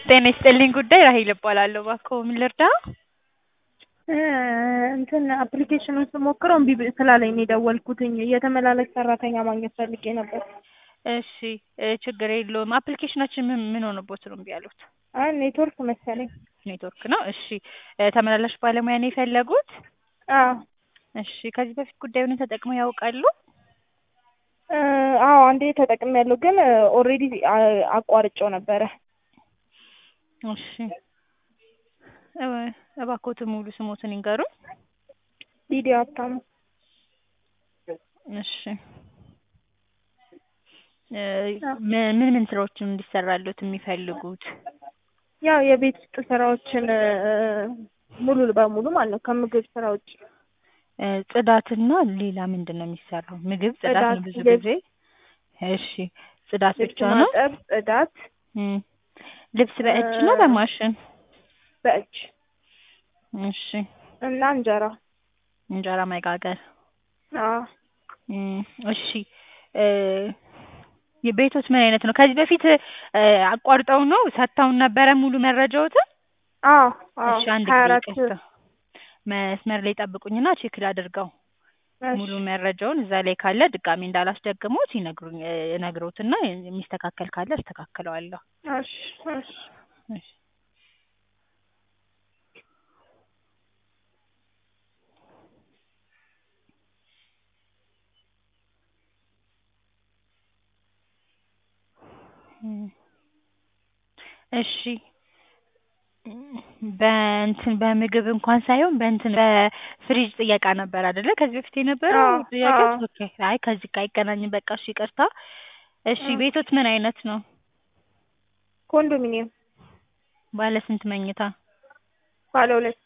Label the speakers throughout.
Speaker 1: ጤና ይስጥልኝ ጉዳይ ራሔል እባላለሁ። እባክዎ ምን ልርዳዎ?
Speaker 2: እንትን አፕሊኬሽኑን ስሞክረው እምቢ ብ- ስላለኝ ነው የደወልኩትኝ የተመላላሽ ሰራተኛ ማግኘት ፈልጌ ነበር።
Speaker 1: እሺ እ ችግር የለውም። አፕሊኬሽናችን ምን ምን ሆኖብዎት ነው እምቢ ያሉት?
Speaker 2: አይ ኔትወርክ መሰለኝ።
Speaker 1: ኔትወርክ ነው። እሺ እ ተመላላሽ ባለሙያ ነው የፈለጉት?
Speaker 2: አዎ
Speaker 1: እሺ ከዚህ በፊት ጉዳዩን ተጠቅመው ያውቃሉ?
Speaker 2: እ አዎ አንዴ ተጠቅሜያለሁ ግን ኦልሬዲ አቋርጬው ነበረ።
Speaker 1: እሺ እ እባክዎትን ሙሉ ስሞትን ይንገሩኝ?
Speaker 2: ሊዲያ ሀብታሙ።
Speaker 1: እሺ እ ምን ምን ምን ስራዎችን እንዲሰራልዎት የሚፈልጉት?
Speaker 2: ያው የቤት ውስጥ ስራዎችን እ ሙሉ በሙሉ ማለት ነው ከምግብ ስራ ውጭ።
Speaker 1: እ ጽዳትና ሌላ ምንድን ነው የሚሰራው? ምግብ ጽዳት ነው
Speaker 2: ጽዳት፣
Speaker 1: ብዙ
Speaker 2: ልብስ-
Speaker 1: ጊዜ። እሺ ጽዳት
Speaker 2: ልብስ
Speaker 1: ብቻ ነው?
Speaker 2: ማጠብ፣ ጽዳት
Speaker 1: እም ልብስ በእጅ ነው
Speaker 2: እ
Speaker 1: በማሽን?
Speaker 2: በእጅ
Speaker 1: እሺ
Speaker 2: እና እንጀራ።
Speaker 1: እንጀራ መጋገር።
Speaker 2: አዎ
Speaker 1: እም እሺ እ የቤትዎት ምን አይነት ነው? ከዚህ በፊት እ አቋርጠው ነው ሰጥተውን ነበረ ሙሉ መረጃዎትን?
Speaker 2: አዎ አዎ
Speaker 1: እሺ አንድ
Speaker 2: ሀያ
Speaker 1: ጊዜ
Speaker 2: አራት
Speaker 1: ይቅርታ መስመር ላይ ይጠብቁኝና ቼክ ላድርገው ሙሉ
Speaker 2: እሺ
Speaker 1: መረጃውን እዛ ላይ ካለ ድጋሜ እንዳላስደግሞት ይነግሩኝ እ እነግሮትና የሚስተካከል ካለ አስተካክለዋለሁ።
Speaker 2: እሺ እሺ
Speaker 1: እሺ እም እሺ በእንትን በምግብ እንኳን ሳይሆን በእንትን በፍሪጅ ጥየቃ ነበር አይደለ ከዚህ በፊት የነበረው
Speaker 2: አዎ
Speaker 1: ጥያቄው?
Speaker 2: አዎ
Speaker 1: ኦኬ አይ ከዚህ ጋር አይገናኝም በቃ እሺ ይቅርታ። እሺ
Speaker 2: እ
Speaker 1: ቤትዎት ምን አይነት ነው?
Speaker 2: ኮንዶሚኒየም
Speaker 1: ባለ ስንት መኝታ?
Speaker 2: ባለ ሁለት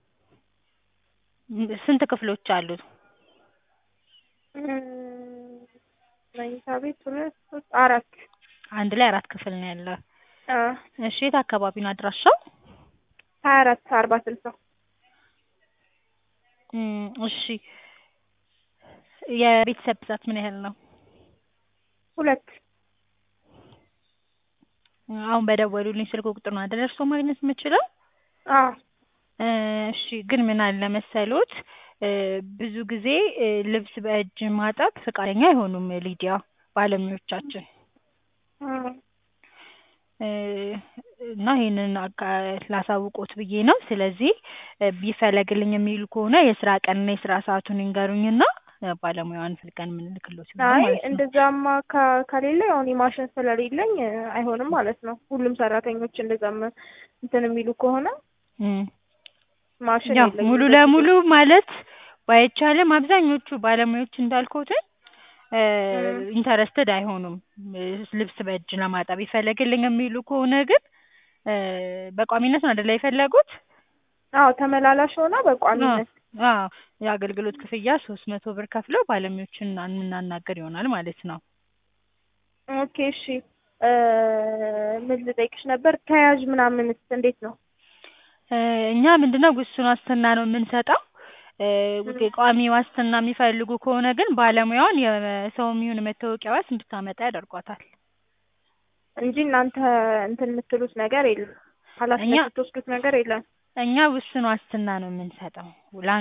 Speaker 1: ም ስንት ክፍሎች አሉት?
Speaker 2: እም መኝታ ቤት ሁለት ሶስት አራት
Speaker 1: አንድ ላይ አራት ክፍል ነው ያለው።
Speaker 2: አ
Speaker 1: እሺ የት አካባቢ ነው አድራሻው?
Speaker 2: ሀያ አራት አርባ ስልሳ
Speaker 1: እም እሺ የቤተሰብ ብዛት ምን ያህል ነው?
Speaker 2: ሁለት
Speaker 1: አሁን በደወሉልኝ ስልክ ቁጥር ነው አይደል እርስዎን ማግኘት የምችለው?
Speaker 2: አዎ
Speaker 1: እ እሺ ግን ምን አለ መሰሎት እ ብዙ ጊዜ እ ልብስ በእጅ ማጠብ ፈቃደኛ አይሆኑም ሊዲያ ባለሙያዎቻችን
Speaker 2: እ
Speaker 1: እ እና ይሄንን አካ ላሳውቅዎት ብዬ ነው። ስለዚህ እ ቢፈለግልኝ የሚሉ ከሆነ የስራ ቀንና የስራ ሰዓቱን ይንገሩኝና እ ባለሙያዋን ፈልገን የምንልክልዎት ይሆናል
Speaker 2: አይ
Speaker 1: ማለት ነው።
Speaker 2: እንደዛማ ከ ከሌለ ያው እኔ ማሽን ስለሌለኝ እ አይሆንም ማለት ነው። ሁሉም ሰራተኞች እንደዛም እንትን የሚሉ ከሆነ
Speaker 1: እም
Speaker 2: ማሽን
Speaker 1: ያው
Speaker 2: የለኝም
Speaker 1: ሙሉ
Speaker 2: በጊዜው።
Speaker 1: ለሙሉ ማለት ባይቻልም አብዛኞቹ ባለሙያዎች እንዳልኩትኝ እ
Speaker 2: እም
Speaker 1: ኢንተረስትድ አይሆኑም እ ልብስ በእጅ ለማጠብ ይፈለግልኝ የሚሉ ከሆነ ግን እ በቋሚነት ነው አይደለ የፈለጉት?
Speaker 2: አዎ ተመላላሽ ሆና
Speaker 1: አዎ
Speaker 2: በቋሚነት
Speaker 1: አዎ የአገልግሎት ክፍያ ሶስት መቶ ብር ከፍለው ባለሙያዎችን እና የምናናግር ይሆናል ማለት ነው።
Speaker 2: ኦኬ እሺ እ ምን ልጠይቅሽ ነበር ተያዥ ምናምንስ እንዴት ነው?
Speaker 1: እ እኛ ምንድነው ውሱን ዋስትና ነው የምንሰጠው። እ
Speaker 2: እም
Speaker 1: ቋሚ ዋስትና የሚፈልጉ ከሆነ ግን ባለሙያዋን የሰውም ይሁን መታወቂያ ዋስ እንድታመጣ ያደርጓታል።
Speaker 2: እንጂ እናንተ እንትን የምትሉት ነገር የለም
Speaker 1: እኛ
Speaker 2: ኃላፊነት የምትወስዱት ነገር የለም።
Speaker 1: እኛ ውሱን ዋስትና ነው የምንሰጠው ላ